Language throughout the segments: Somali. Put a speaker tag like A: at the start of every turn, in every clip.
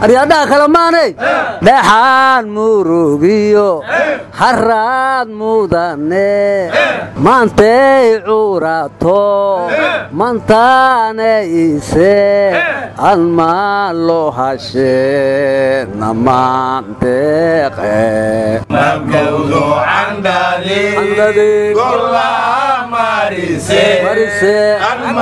A: aryaadhaha kale maanay dhexaan murugiyo haraad mudane maantay curato mantaane ise almaan loo hashee namaandeeqe marise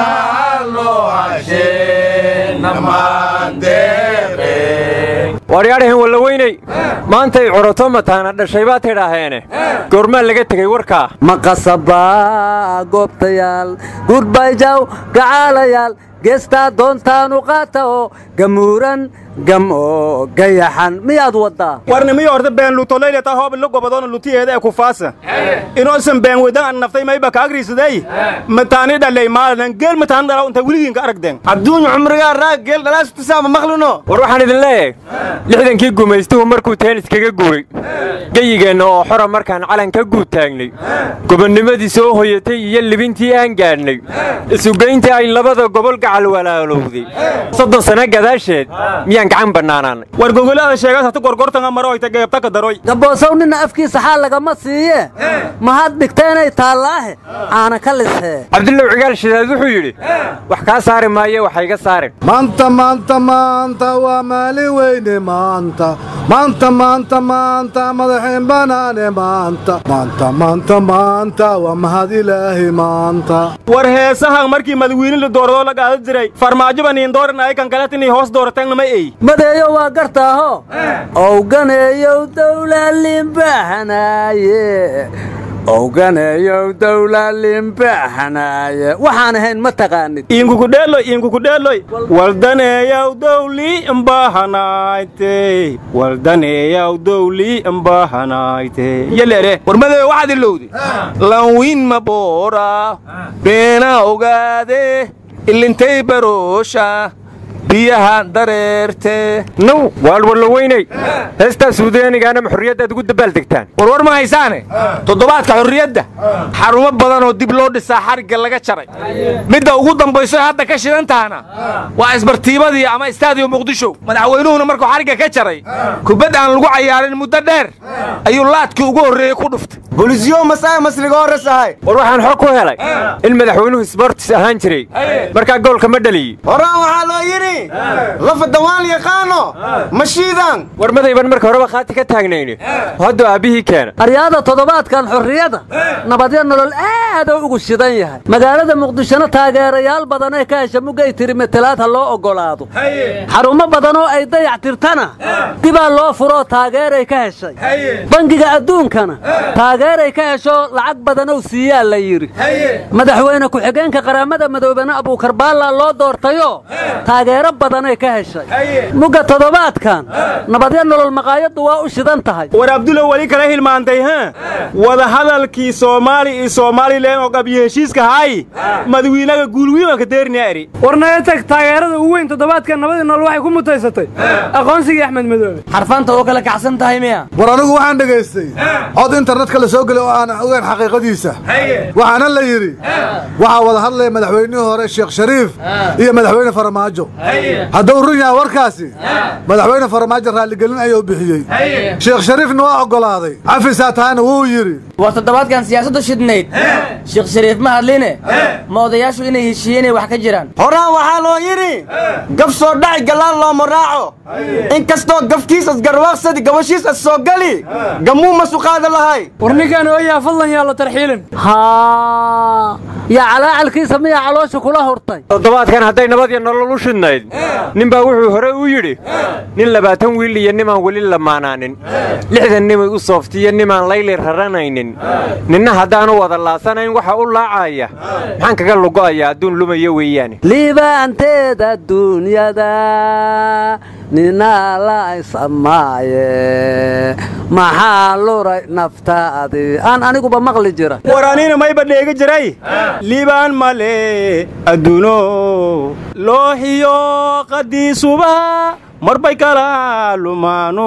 B: waaryaadhahan wallaweyney maantay curato mataana dhashay baa tidhaaheene goormaa laga tegey warkaa
A: ma qasabaa goobtayaal gurbayjaw gacaalayaal geestaa doontaanu qaata oo gamuuran gam oo gayaxan miyaad waddaa
C: warnimiyo horta been lutoleyleta hoob lo gobadoona lutiyeeda ee kufaasa inoosan been wedan an naftay mayba ka agriisaday mataani dhalay maaladan geel mataani dhalaa inta weligiinka aragdeen
D: adduunya cumrigaa raag geel dhalaasutisaama maqlino
B: war waxaan idin leeyahay lixdankii gumaystuhu markuu teenis kaga guuray geyigeenna oo xora markaan calan ka guud taagnay gobonnimadii soo hoyatay iyo libintii aan gaadhnay isugayntii ay labada gobol gacal walaalowday soddon sano gadaasheed miyaan gacan bannaanaanay
C: war gogolaada sheegaas hata gorgortanga maroyta geebtaka daroy
A: gaboosow ninna afkiisa xaal lagama siiye mahad dhigteenay taallaahe aana ka lishee
B: cabdullow cigaal shidaad wuxuu yidhi wax kaa saari maaye waxa iga saarin
E: maanta maanta maanta waa maalin weyne maanta maanta maanta maanta madaxeen banaane maanta maanta maanta maanta waa mahad ilaahi maanta
C: war heesahan markii madawiine la dooradoo la gaada jiray farmaajoba niin dooran ay kan kaletinay hoos doorateen ma ey
A: madeeyo waa gartaaho owganeeyow dawlalimbahanaaye owganeeyow dawlalimbahanaaye waxaan ahayn ma taqaanid
C: iinkukudheeloy iinkukudheeloy waldaneeyaw dawli imbahanaayte waldaneeyaw dawli imbahanaayte yeleere
D: warmadeeyo waxaad ilowday lanwiin ma boora beena ogaade ilintay baroosha biyaha dareerte
B: now waal wallaweyney heestaa suudaanigaana ma xorriyaddaad ugu dabaaldegtaan
D: warwar ma haysaane toddobaadka xorriyadda xarumo badan oo dib loo dhisaa xarigga laga jaray midda ugu dambayso ee hadda ka shidan tahana waa isbartiibadii ama istaadiyo muqdisho madaxweynuhuna markuu xarigga ka jaray kubad aan lagu cayaarin muddo dheer ayuu laadkii ugu horreeyey ku dhuftay bolisyo masaa masliga horresahay
B: war waxaan xog ku helay in madaxweynuhu sbortis ahaan jiray markaa goolka ma dhaliyi
D: horaan waxaa loo yidhi lafa dawaan yaqaano mashiidan
B: war madayban marka horeba khaati ka taagnayni hadduu aabbihii keena
A: aryaada toddobaadkan xorriyadda nabadyo nolol aaduu ugu shidan yahay magaalada muqdishona taageerayaal badanee ka hesha muggay tiri matelaad ha loo oggolaado xarumo badanoo ay dayac tirtana dibaa loo furoo taageeray ka heshay bangiga adduunkana taageeray ka hesho lacag badanow siiyaa la yidhi madaxweyne ku-xigeenka qaramada madoobena abuukarbaallaa loo doortayo taageero badanay ka heshay mugga toddobaadkan nabadyo nolol maqaayaddu waa u shidan tahay
C: war abdulow weli kala hilmaantay ha wadahadalkii soomaali iyo somalilan oo qabyo heshiiska haay madawiinaga guulwiimanka deerinaa eri
F: warnaga tag taageerada ugu weyn toddobaadka nabadii nool waxay ku mutaysatay aqoonsigii axmed madoobe
D: xarfaanta oo kala kacsan tahay miya
E: war anigu waxaan dhegaystay cod internetka la soo gelay oo aan ogeyn xaqiiqadiisa waxaana la yidhi waxaa wada hadlaya madaxweynihii hore sheekh shariif iyo madaxweyne farmaajo hadduu run yahay warkaasi madaxweyne farmaajo raalligelin ayuu bixiyey sheekh shariifna waa oggolaaday cafisaa tahayna wuu yidhi
G: war toddobaadkan siyaasaddu shidnayd sheekh shariif ma hadline ma odayaashu inay heshiiyeen inay wax ka jiraan
D: horaan waxaa loo yidhi gaf soo dhaci gallaan looma raaco in kastoo gafkiisas garwaaqsadi gabashiisas soo gali gammuu masu qaada lahay
F: war ninkaan ooyaa fadlan yaa la tarxiilin
A: haa yaa calaacalkiisa miyaa caloosha kula hurtay
B: toddobaadkan hadday nabad iyo nolol u shidnayd ninbaa wuxuu hore u yidhi nin labaatan wiil iyo nimaan weli lamaanaanin lixdan nimay u sooftiyo nimaan layli raranaynin ninna haddaanu wada laasanayn waxa u laacaya maxaan kaga lugo'ayaa adduun lumayo weeyaane
A: liibaanteeda duunyada ninaa la isamaaye maxaa luray naftaadii aan aniguba maqli jira
C: war anina mayba dheega jiray liibaan male adduuno looxiyo qadiisuba marbay kala lumaanu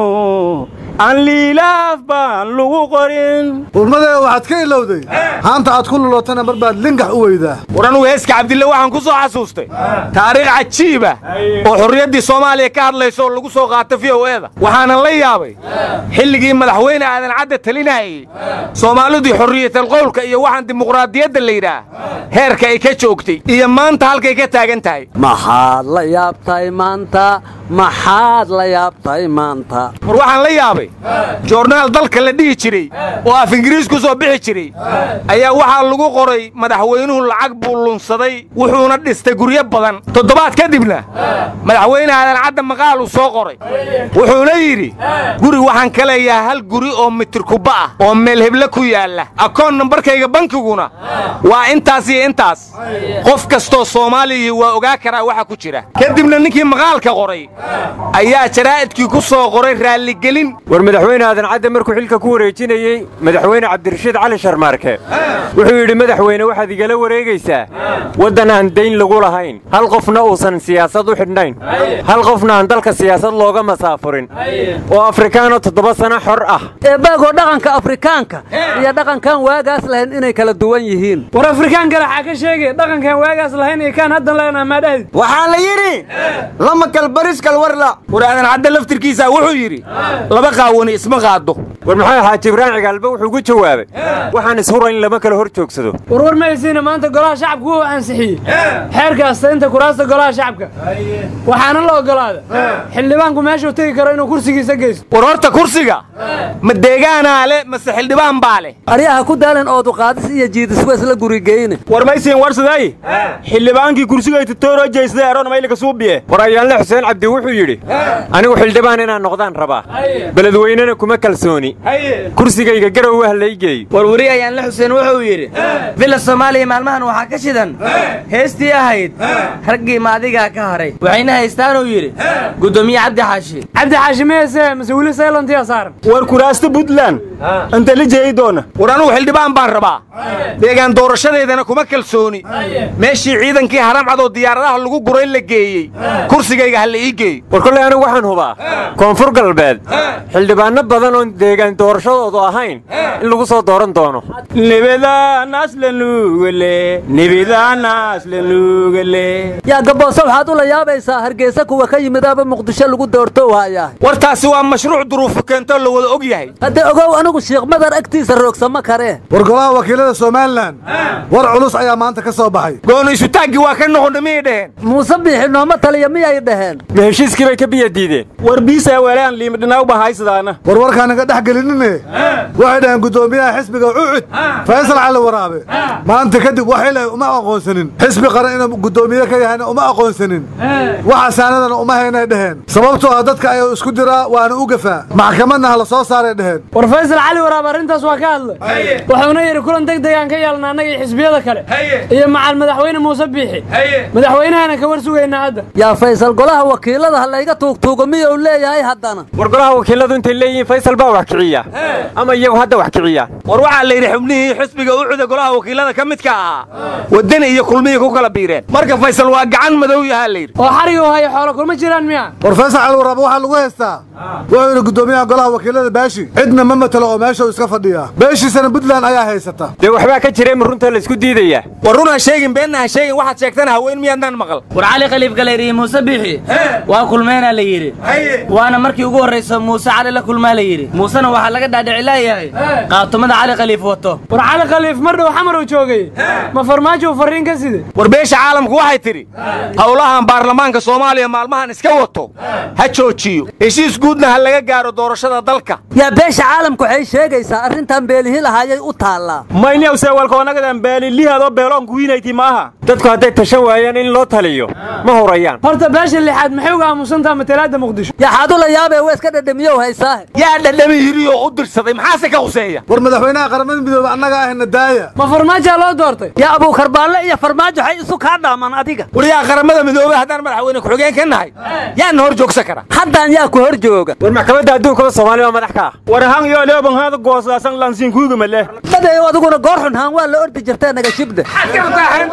C: aan liilaaf baan lagu qorin
E: urmadee waxaad ka ilowday haanta aad ku lulootana mar baad lingax u weydaa
D: war anugu heeska cabdille waxaan ku soo xasuustay taariikh cajiiba oo xorriyaddii soomaaliya ka hadlaysa oo lagu soo qaata v o eeda waxaanan la yaabay xilligii madaxweyne aadan cadde talinayay soomaalidii xorriyatal qowlka iyo waxaan dimuqraadiyadda la yidhaah heerka ay ka joogtay iyo maanta halkay ka taagan tahay
A: maxaad la yaabtay maanta maxaad la yaabtay maanta
D: war waxaan la yaabay joornaal dalka la dhihi jiray oo af ingiriis ku soo bixi jiray ayaa waxaa lagu qoray madaxweynuhu lacag buu lunsaday wuxuuna dhistay guryo badan toddobaad kadibna madaxweyne aadan cadda maqaal uu soo qoray wuxuuna yidhi guri waxaan ka leeyahay hal guri oo mitir kubba ah oo meel heble ku yaalla akoon nambarkayga bankiguna waa intaas iyo intaas qof kastoo soomaaliya waa ogaa karaa waxa ku jira kadibna ninkii maqaalka qoray ayaa jaraa'idkii ku soo qoray raalligelin
B: war madaxweyne aadan cadde markuu xilka ku wareejinayey madaxweyne cabdirashiid cali sharmaarke wuxuu yidhi madaxweyne waxaad igala wareegaysaa waddan aan dayn lagu lahayn hal qofna uusan siyaasad u xidhnayn hal qofna aan dalka siyaasad looga masaafurin oo afrikaano toddoba sano xor ah
A: eebbaagoo dhaqanka afrikaanka iyo dhaqankan waagaas lahayn inay kala duwan yihiin
F: war afrikaan kale xaa ka sheegay dhaqankan waagaas lahayn iyo kaan haddan leenaha maa dhahdi
H: waxaa la yidhi lama kalbariskal warla
D: war aadan cadde laftirkiisa wuxuu yidhi laba qaawani isma qaado
B: war maxaa xaaji ibraan cigaalba wuxuu ku jawaabay waxaan ishurayn lama kala hor joogsado
F: warwar mahaysiina maanta golaha shacabka wuu ansixiyey xeerka astaynta kuraasta golaha shacabka waxaana la ogolaada xildhibaanku meeshuu tegi karo inuu kursigiisa geysto
D: war horta kursiga ma deegaanaa le mase xildhibaan baa leh
A: aryaha ku daalin oodu qaadis iyo jiidis waa isla gurigeyne
C: war maysiin warsaday xildhibaankii kursigay tutooroo jeysday aroon maylika suubiye
B: war ayaanle xuseen cabdi wuxuu yidhi anigu xildhibaan inaan noqdaan rabaa beledweynena kuma kalsooni kursigayga garow wah laygeey
G: warwari ayaan la xuseen wuxuu yidhi villa soomaaliya maalmahan waxaa ka shidan heestii ahayd raggii maadigaa ka haray waxayna haystaanuu yidhi guddoomiye cabdi xaashi
F: cabdi xaashi meese mase weli saylantiya saaran
C: war kuraasta puntland inta la jeeyi doona
D: war anugu xildhibaan baan rabaa deegaan doorashadeedana kuma kalsooni meeshii ciidankii haramcadoo diyaaradaha lagu guray la geeyey kursigayga ha la ii geey
B: war kollay anigu waxaan hubaa koonfur galbeed xildhibaanno badan oon deegaan doorashadoodu ahayn in lagu soo dooran doono
C: nibidaanas la nuugale nibidaanas la nuugale
A: yaa gabbooso waxaad u la yaabaysaa hargeysa kuwa ka yimidaaba muqdisho lagu doorto waayahay
D: war taasi waa mashruuc duruufu keentoo la wada og yahay
A: haddee ogow anigu shiikh madar agtiisa roogsama karee
E: war golaha wakiilada somalilan war culus ayaa maanta ka soo baxay
D: gooni isutaaggii waa ka noqonna miyay dhaheen
A: muuse biixi nooma taliya miyay dhaheen
B: ma heshiiskii bay ka biya diideen
C: war biisaa weelaan liimidhinaaw bahaysadaana
E: war warkaanaga dhex gelinine waxay dhaheen guddoomiyaha xisbiga cucud faysal cali waraabe maanta kadib wax ilay uma aqoonsanin xisbi qaran inuu guddoomiye ka yahayna uma aqoonsanin waxa saanadana uma haynay dhaheen sababtoo ah dadka ayuu isku diraa waana u gafaa maxkamadna ha la soo saaray dhaheen
F: war faysal cali waraab arrintaas waa ka hadlay wuxuuna yidhi kulan deg degaan ka yeelna annaga iyo xisbiyada kale iyo macal madaxweyne muuse biixi madaxweynahana ka war sugaynaa hadda
A: yaa faysal golaha wakiilada ha layga tuugtuugo miyuu leeyahay haddana
B: war golaha wakiiladu intay leeyihiin faysal baa wax kiciya ama iyagu hadda wax kiciya
D: war waxaa la yidhi xubnihii xisbiga u cuda golaha wakiilada ka midka ahaa waddani iyo kulmihii ku kala biireen marka faysal waa gacan madow yahaa la yidhi
F: oo xariga u haya xoolo kulma jiraan miya
E: war faysal cali waraabe waxaa lagu haystaa wuxuu yidhi guddoomiyaha golaha wakiilada baashi cidna ma matelo oo meesha uu iska fadhiyaa beeshiisana puntland ayaa haysata
B: dee waxbaa ka jira ma runta laysku diidayaa
D: war run ha sheegin beenna ha sheegin waxaad sheegtana haween miyaadnaan maqal
G: war cali khaliif galeeriye muuse biixi waa kulmeenaa la yidhi waana markii ugu horraysa muuse cali la kulmaa la yidhi muusena waxaa laga dhaadhici leeyahay qaatumada cali khaliif wato
F: war cali khaliif mar dhow xamar uu joogay ma farmaajo uu farriin ka siday
D: war beesha caalamku waxay tidhi howlahan baarlamaanka soomaaliya maalmahan iska wato ha joojiyo heshiis guudna ha laga gaaro doorashada dalka
A: yaa beesha caalamku waxay sheegaysaa arrintan beelihi lahaayay u taallaa
C: mayniyaw seewalkoonagadan beelilihaadoo beeloonku wiinayti maaha
B: dadku hadday tashan waayaan in loo taliyo ma hurayaan
F: horta beesha lixaad maxay uga aamusantaha matalaadda muqdisho
A: yaa xaad u la yaabee waa iska dhedhamiyow haysaahe
D: yaa dhadhami hiriyo u dirsaday maxaase ka huseeya
E: war madaxweynaha qaramada midoobe annaga ahna daaya
F: ma farmaajaa loo doortay
A: yaa abuukarbaalle iyo farmaajo waxay isu kaa dhaamaan adiga
D: war yaa qaramada midoobey haddaan madaxweyne ku-xigeen ka nahay yaana hor joogsan kara
A: haddaan yaa ku hor jooga
B: war maxkamadda adduunkaba soomaali baa madax ka ah
C: war hang yoo leoban haada goosaasan lansiinkuuga male
A: dadeeyo adiguna goor xun haan waa la ordi jirtee naga shibda
D: hantiisa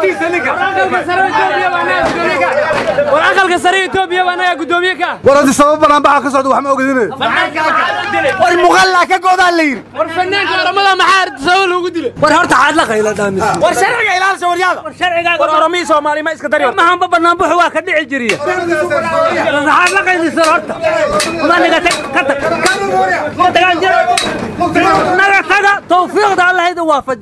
F: war aqalka sare etoobiya baa anagaa guddoomiye ka
E: war haddii sabab banaanbaxa ka socda wax ma ogidine
H: war muqallaa ka goodaa la yidhi
F: war fanaanka oramada maxaa sabab loogu dilay
A: war horta xaad la qayla dhaamis
D: war sharciga ilaalisa waryaada
A: war sharcigaaga
D: war oromihii soomaali ma iska dari
A: mahanba banaanbuxu waa ka dhici jiriya maxaad la qaylisan horta ma naga tag ka tag naga taga tawfiiqda allah idin waafaji